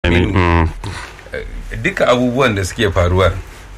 Mm. duka abubuwan da suke faruwa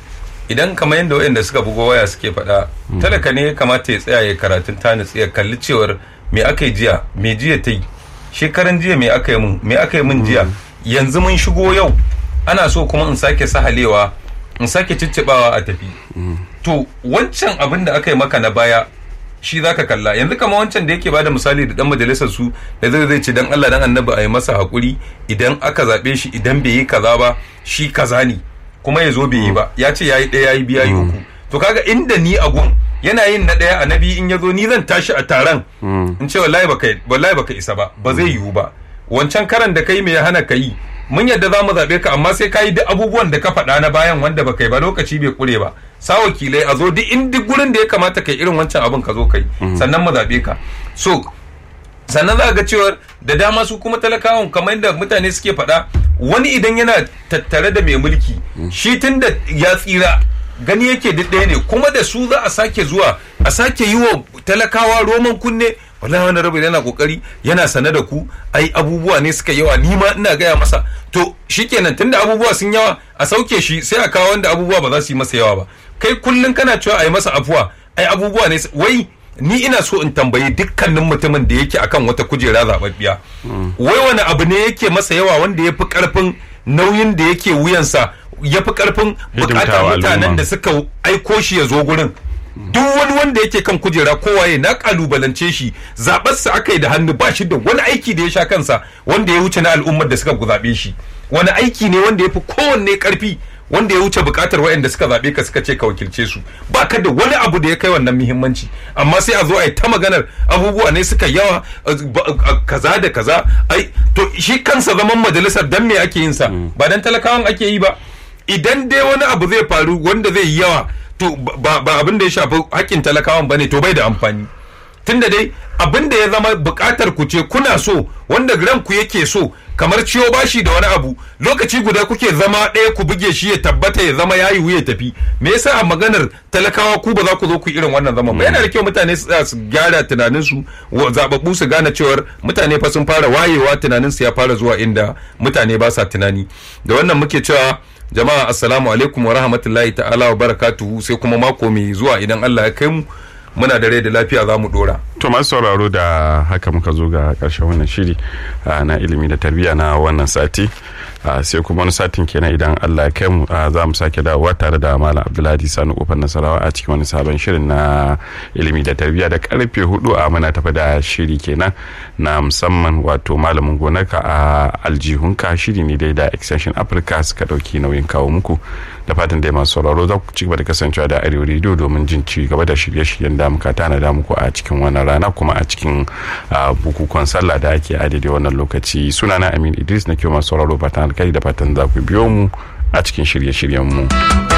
idan kamar yadda waɗanda suka bugo waya suke faɗa talaka ne ya kamata ya tsaya ya karatun ta nutsu ya kalli cewar me aka yi jiya me jiya ta yi shekaran jiya me aka yi mun me aka yi mun jiya yanzu mun shigo yau ana so kuma in sake sahalewa in sake ciccibawa a tafi to wancan abin da aka yi maka na baya shi zaka kalla yanzu kama wancan da yake bada misali da dan majalisar su da zai zai ce dan Allah dan annabi a yi masa hakuri idan aka zabe shi idan bai yi kaza ba shi kaza ne kuma ya zo bai yi ba ya ce yayi ɗaya yayi biya yi uku to kaga inda ni a gun yana yin na ɗaya annabi in ya zo ni zan tashi a taron in ce wallahi baka wallahi baka isa ba ba zai yiwu ba wancan karan da kai me ya hana ka yi mun yadda za mu zaɓe ka amma sai ka yi duk abubuwan da ka faɗa na bayan wanda baka yi ba lokaci bai kure ba sa wakilai a zo duk in duk gurin da ya kamata kai irin wancan abin ka zo kai sannan mu zaɓe ka so sannan za ga cewar da dama su kuma talakawan kamar yadda mutane suke faɗa wani idan yana tattare da mai mulki shi tun da ya tsira gani yake duk ɗaya ne kuma da su za a sake zuwa a sake yi wa talakawa roman kunne wallahi wani rabu yana kokari yana sane da ku ai abubuwa ne suka yawa ni ma ina gaya masa to shikenan tunda abubuwa sun yawa a sauke shi sai a kawo wanda abubuwa ba za su yi masa yawa ba kai kullun kana cewa a yi masa afuwa ai abubuwa ne wai ni ina so in tambayi dukkanin mutumin da yake akan wata kujera zababbiya wai wani abu ne yake masa yawa wanda ya fi karfin nauyin da yake wuyansa ya fi karfin bukatar mutanen da suka aiko shi ya zo gurin duk wani wanda yake kan kujera kowaye na kalubalance shi zaɓarsa aka yi da hannu ba shi da wani aiki da ya sha kansa wanda ya wuce na al'ummar da suka zaɓe shi wani aiki ne wanda ya fi kowanne karfi wanda ya wuce bukatar waɗanda suka zaɓe ka suka ce ka wakilce su ba ka da wani abu da ya kai wannan muhimmanci amma sai a zo a yi ta maganar abubuwa ne suka yawa kaza da kaza ai to shi kansa zaman majalisar dan me ake yin sa ba dan talakawan ake yi ba idan dai wani abu zai faru wanda zai yi yawa to ba abin da ya shafi hakkin talakawan bane to bai da amfani tunda dai abin da ya zama bukatar ku ce kuna so wanda ranku yake so kamar ciwo bashi da wani abu lokaci guda kuke zama ɗaya ku buge shi ya tabbata ya zama yayi ya tafi me yasa a maganar talakawa ku ba za ku zo ku irin wannan zaman ba yana da kyau mutane su su gyara tunanin su zababbu su gane cewar mutane fa sun fara wayewa tunanin su ya fara zuwa inda mutane ba sa tunani da wannan muke cewa jama'a assalamu alaikum wa rahmatullahi ta'ala wa barakatuhu sai kuma mako mai zuwa idan Allah ya kai mu muna da rai da lafiya za mu dora. To masu sauraro da haka muka zo ga karshen wannan shiri na ilimi da tarbiyya na wannan sati sai kuma wani satin kenan idan Allah ya kai mu za mu sake dawowa tare da Malam Abdullahi Sani Kofar Nasarawa a cikin wani sabon shirin na ilimi da tarbiyya da karfe hudu a muna tafi da shiri kenan na musamman wato malamin gonarka a aljihunka shiri ne dai da extension Africa suka dauki nauyin kawo muku da fatan dai masu sauraro za ku ci gaba da kasancewa da arewa rediyo domin jin ci gaba da shirye-shiryen da muka tanada muku a cikin wannan rana kuma a cikin bukukuwan sallah da ake a daidai wannan lokaci sunana amin idris na kyau masu sauraro fatan alkali da fatan za ku biyo mu a cikin shirye-shiryen mu.